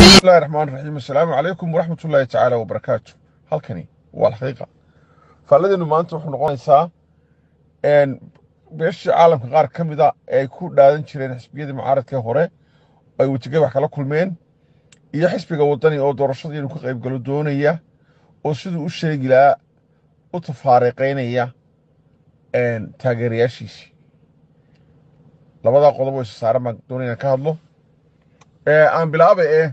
bismillahi raxmaan raxiim assalaamu calaykum waraxmat ullaahi tacaala wabarakaatu halkani waa alxaqiiqa faalladeenu maanta wuxuu noqonaysaa beeshii caalamka qaar ka mida ee ay ku dhaadan jireen xisbiyadii mucaaradkee hore ay wejigabax kala kulmeen iyo xisbiga waddani oo doorashadii inuu ka qayb galo doonaya oo siduu u sheegi lahaa u tafaariqaynaya taageerayaashiisii labadaa qodob oo isa saaran baan doonaya inaan ka hadlo aan bilaaba ee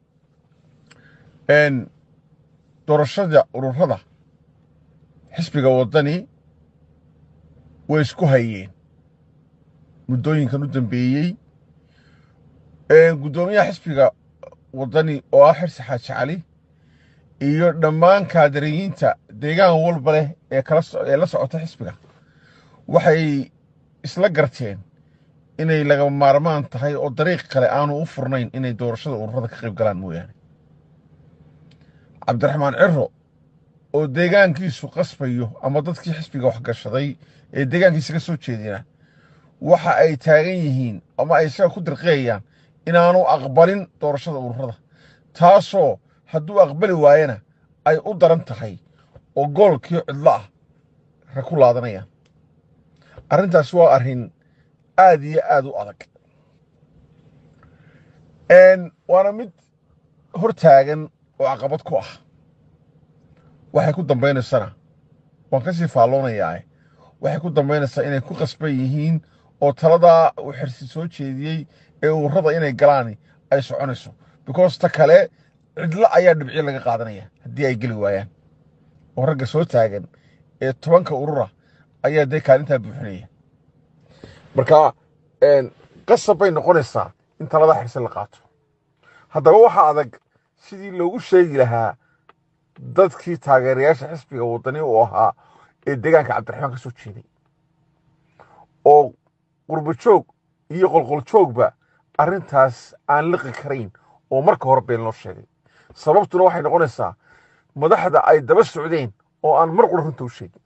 doorashada ururada xisbiga waddani way isku hayeen muddooyinkan u dambeeyey guddoomiyaha xisbiga waddani oo ah xirsi xaaji cali iyo dhammaan kaadariyiinta deegaan walba leh ee kalaee la socota xisbiga waxay isla garteen inay laga maarmaan tahay oo dariiq kale aanu u furnayn inay doorashada ururada ka qayb galaan mooyaane cabdiraxmaan ciro oo deegaankiisu qasbayo ama dadkii xisbiga waxgashaday ee deegaankiisa ka soo jeedina waxa ay taagan yihiin ama ay isaga ku dirqiyayaan inaanu aqbalin doorashada ururada taasoo hadduu aqbali waayana ay u daran tahay oo goolkii cidlo ah ra ku laadanayaan arrintaasi waa arrin aad iyo aad u adag waana mid hor taagan oo caqabad ku ah waxay ku dambaynaysana waan ka sii faalloonayaa waxay ku dambaynaysaa inay ku qasban yihiin oo taladaa uu xirsi soo jeediyey ee ururada inay galaan ay soconayso because ta kale cidlo ayaa dhibciyo laga qaadanaya haddii ay geli waayaan oo ragga soo taagan ee tobanka urura ayaa dee kaalintaa buuxinaya marka qasab bay noqonaysaa in taladaa xirsi la qaato haddaba waxaa adag sidii loogu sheegi lahaa dadkii taageerayaasha xisbiga waddani uu ahaa ee deegaanka cabdiraxmaan ka soo jeeday oo qurbo joog iyo qolqol joogba arrintaas aan liqi karayn oo marka hore been loo sheegay sababtuna waxay noqonaysaa madaxda ay daba socdeen oo aan mar qura runta u sheegin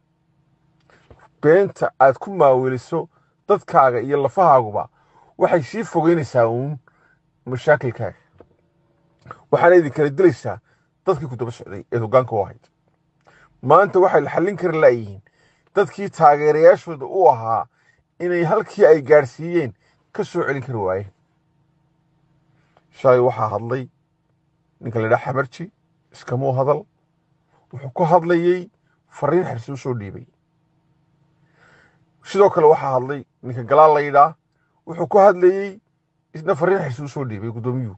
beenta aad ku maaweliso dadkaaga iyo lafahaaguba waxay sii fogeynaysaa uun mashaakilkaaga waxaana idin kala dilaysaa dadkii ku daba socday eed hoggaanka u ahayd maanta waxay la xallin kari laayihiin dadkii taageerayaashooda u ahaa inay halkii ay gaadhsiiyeen ka soo celin kari waayeen shalay waxaa hadlay ninka la ydhaha xamarji iskamuu hadal wuxuu ku hadlayey fariin xirsi u soo dhiibay sidoo kale waxaa hadlay ninka galaal la yidhaa wuxuu ku hadlayey isna fariin xirsi u soo dhiibay guddoomiyuhu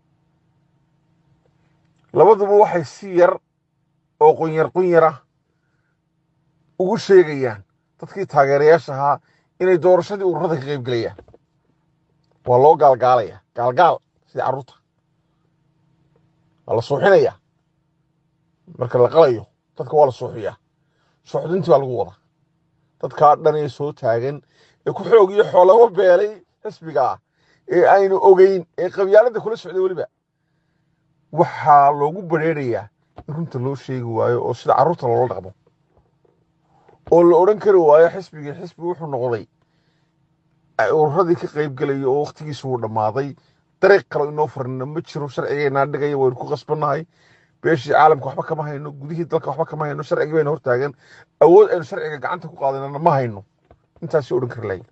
labaduba waxay si yar oo qunyar qunyarah ugu sheegayaan dadkii taageerayaasha ahaa inay doorashadii ururada ka qayb gelayaan waa loo gaalgaalaya gaalgaal sidii carruurta waa la suuxinaya marka la qalayo dadka waa la suuxiyaa suuxdintii baa lagu wadaa dadkaa dhan ee soo taagan ee ku xoog iyo xoolaba beelay xisbiga ah ee aynu ogeyn ee qabyaaladda kula socday weliba waxaa loogu badrheerayaa in runta loo sheegi waayo oo sida carruurta loola dhaqmo oo la odhan kari waayo xisbigii xisbi wuxuu noqday ururadii ka qayb gelaya oo wakhtigiisu uu dhammaaday dariiq kale inoo furina ma jiro sharcigeennaa dhigaya waynu ku qasbannahay beeshii caalamka waxba kama hayno gudihii dalka waxba kama hayno sharcigii bayna hortaagan awood aynu sharciga gacanta ku qaadanana ma hayno intaasi odhan kari lahayn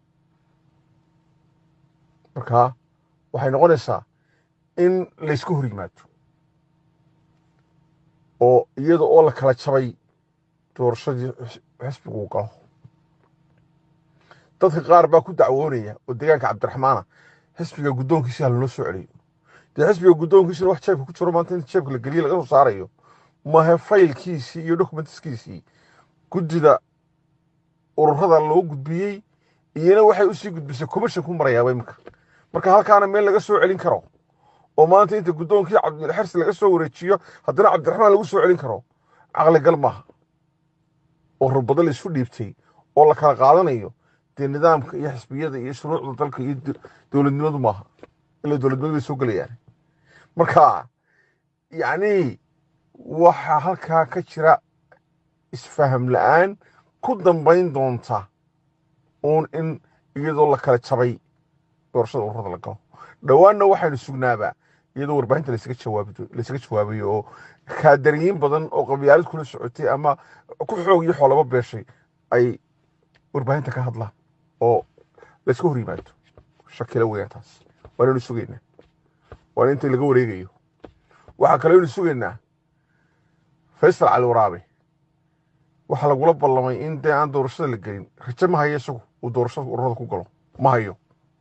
marka waxay noqonaysaa in laysku hor yimaado oo iyada oo la kala jabay doorashadii xisbigu uu galo dadka qaar baa ku dacwoonaya oo deegaanka cabdiraxmaana xisbiga guddoonkiisa halnoo soo celiyo dee xisbiga guddoonkiisina wax jeebka ku jiro maanta inta jeebka la geliye laga soo saarayo mahe faylkiisii iyo dokumentiskiisii guddida ururada loo gudbiyey iyana waxay usii gudbisay commission ku marayaaba iminka marka halkaana meel laga soo celin karo oo maanta inta guddoonkii cabdilxirsi laga soo wareejiyo haddana cabdiraxmaan lagu soo celin karo caqligal maaha oo rubado la isu dhiibtay oo la kala qaadanayo dee nidaamka iyo xisbiyada iyo shuruucda dalka iyo dowladnimadu maaha ila dowladnimadu bay soo gelayaan marka yacni waxaa halkaa ka jira isfaham la-aan ku dambayn doonta uun in iyadoo la kala jabay doorashada ururada la galo dhowaanna waxaynu sugnaabaa iyadoo warbaahinta laysaga jawaabi laysaga jawaabayo oo kaadariyiin badan oo qabyaalad kula socotay ama ku xoog iyo xoolaba beeshay ay warbaahinta ka hadlaan oo layska hor yimaado shakila weeyaan taas waanaynu sugaynaa waana inta laga wareegayo waxaa kaloo aynu sugaynaa faysal cali waraabe waxaa lagula ballamay in dee aan doorashada la gelin rajo ma hayo isagu uu doorashada ururada ku galo ma hayo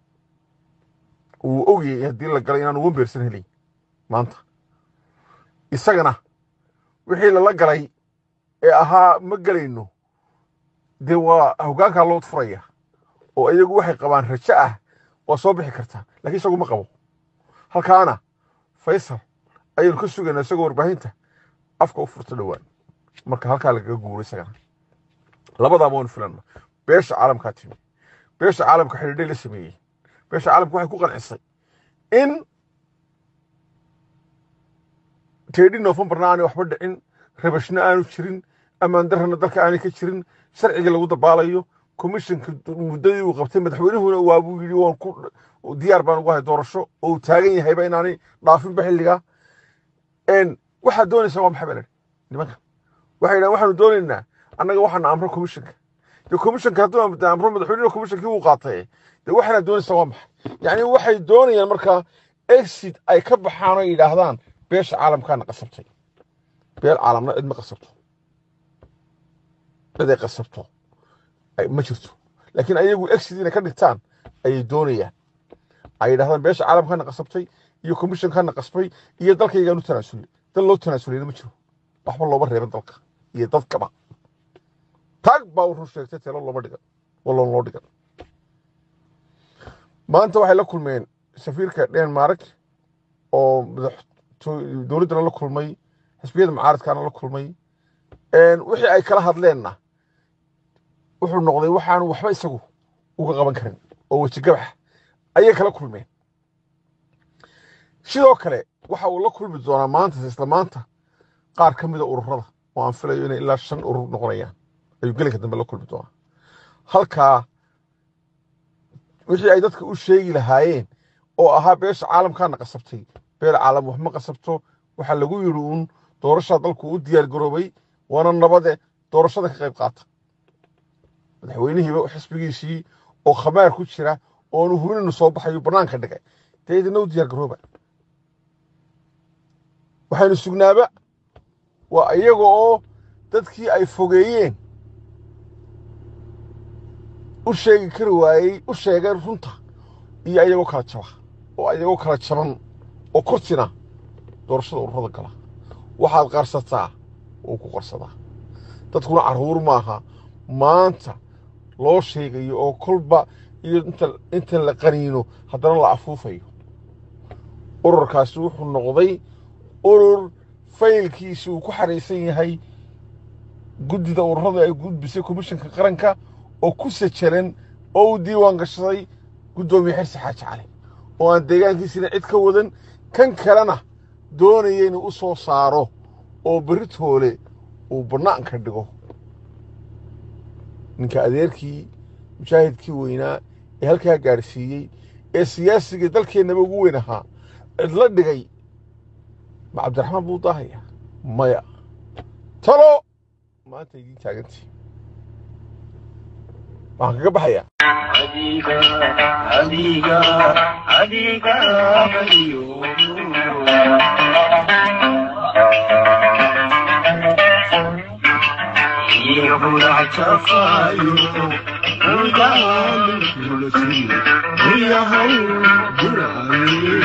wuu ogyay haddii la galay inaanu wambeersan helay maanta isagana wixii lala galay ee ahaa ma gelayno dee waa hoggaankaa loo furaya oo iyagu waxay qabaan rajo ah waa soo bixi kartaa lakiin isagu ma qabo halkaana faysal ayaynu ka sugaynaa isagoo warbaahinta afka u furta dhowaan marka halkaa lagaga guuro isagana labadaaba waynu filanna beesha caalamkaa timi beesha caalamka xidhiidhay la sameeyey beesha caalamka waxay ku qancisay in teedhi noofembarna aanay waxba dhicin rabashna aanu jirin ammaan darrana dalka aanay ka jirin sharciga lagu dabaalayo komishanka muddadii uu qabtay madaxweynuhuna waabuu yidhi waan ku diyaar baan ugu ahay doorasho oo uu taagan yahayba inaanay dhaafinba xilligaa waxaad doonaysaa waa maxay baa nimanka waxay yidhahan waxaanu doonaynaa annaga waxaana amro komishanka dee komishanka hadduu amro madaxweynuhu komishankii wuu qaatay dee waxaana doonaysaa waa maxay yacni waxay doonayaan markaa exit ay ka baxaan oo yidhaahdaan beesha caalamkaana qasabtay beel caalamna cid ma qasabto cid ay qasabto ma jirto laakiin ayagu exit inay ka dhigtaan ayay doonayaan ay yidhahdaan beesha caalamkaana qasabtay iyo komishankaana qasbay iyo dalkaygaanu tanaasulay dal loo tanaasuleyna ma jiro waxba looma reeban dalka iyo dadkaba taag baa u run sheegtay telo looma dhigan waloon loo dhigan maanta waxay la kulmeen safiirka denmark oo dowladdana la kulmay xisbiyada mucaaradkaana la kulmay wixii ay kala hadleenna wuxuu noqday waxaanu waxba isagu uga qaban karin oo wejigabax ayay kala kulmeen sidoo kale waxa uu la kulmi doonaa maanta isla maanta qaar ka mida ururada oo aan filayo inay ilaa shan urur noqonayaan ayuu gelinka dambe la kulmi doonaa halkaa wixii ay dadka u sheegi lahaayeen oo ahaa beesha caalamkaana qasabtay beel caalam wax ma qasabto waxaa lagu yidhi uun doorashaa dalku u diyaar garoobay waana nabade doorashada ka qayb qaata madaxweynihiiba xisbigiisii oo khamaar ku jira oonu hubinaynu soo baxayo bannaanka dhigay dee idina u diyaar garooba waxaynu sugnaaba waa iyaga oo dadkii ay fogeeyeen u sheegi kari waayey u sheegeen runta iyo ayagoo kala jaba oo ayagoo kala jaban oo kortina doorashada ururada gala waxaad qarsataa wuu ku qarsadaa dadkuna carruur maaha maanta loo sheegayo oo kolba iyo inta la qaniino haddana la afuufayo ururkaasi wuxuu noqday urur faylkiisi uu ku xariisan yahay guddida ururada ay gudbisay komishanka qaranka oo ku sajalan oo uu diiwaan gashaday guddoomiye xirsi xaaji cali oo aan deegaankiisina cid ka wadan kan kalena doonaya inuu u soo saaro oo beritoole uu bannaanka dhigo ninka adeerkii mujaahidkii weynaa ee halkaa gaadhsiiyey ee siyaasiga dalkeennaba ugu weyn ahaa cidla dhigay ma cabdiraxmaan buu daahaya maya talo maanta idiin taagantii waxaan kaga baxayaa adiga adiga adiga bariyo iyo buractafayo ugaanulsi uyahay buraye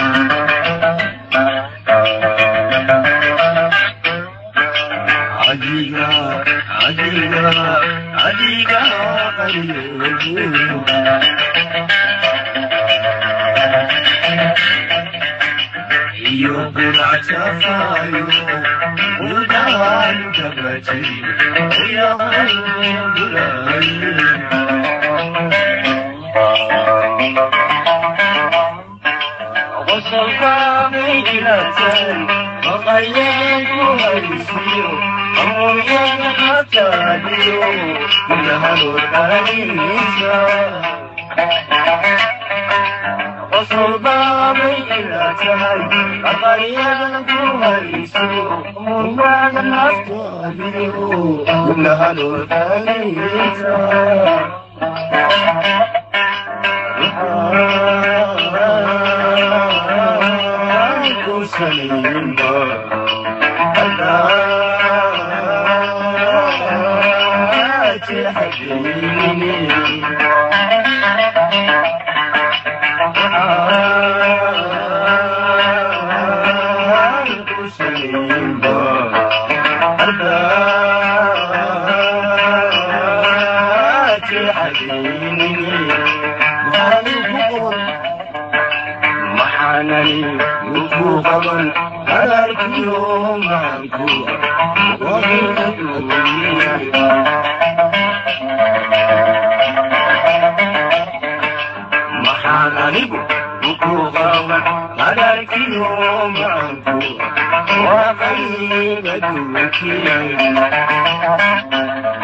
adiga adiga adiga bariyo iyo buractafayo ugaanulsi uyahay buraye وصلك مجلة وقيد هيسير أمريك حتى من هلو الكنيسة sulbaabay ila tahay aqaryadan ku hayso murmaaga naftaadiyo gubnahaloodaagaysa maxaanani ku qaban hadalkiyo maanku maxaan anigu ku qaban hadalkiyo maanku waa qayba duwankiya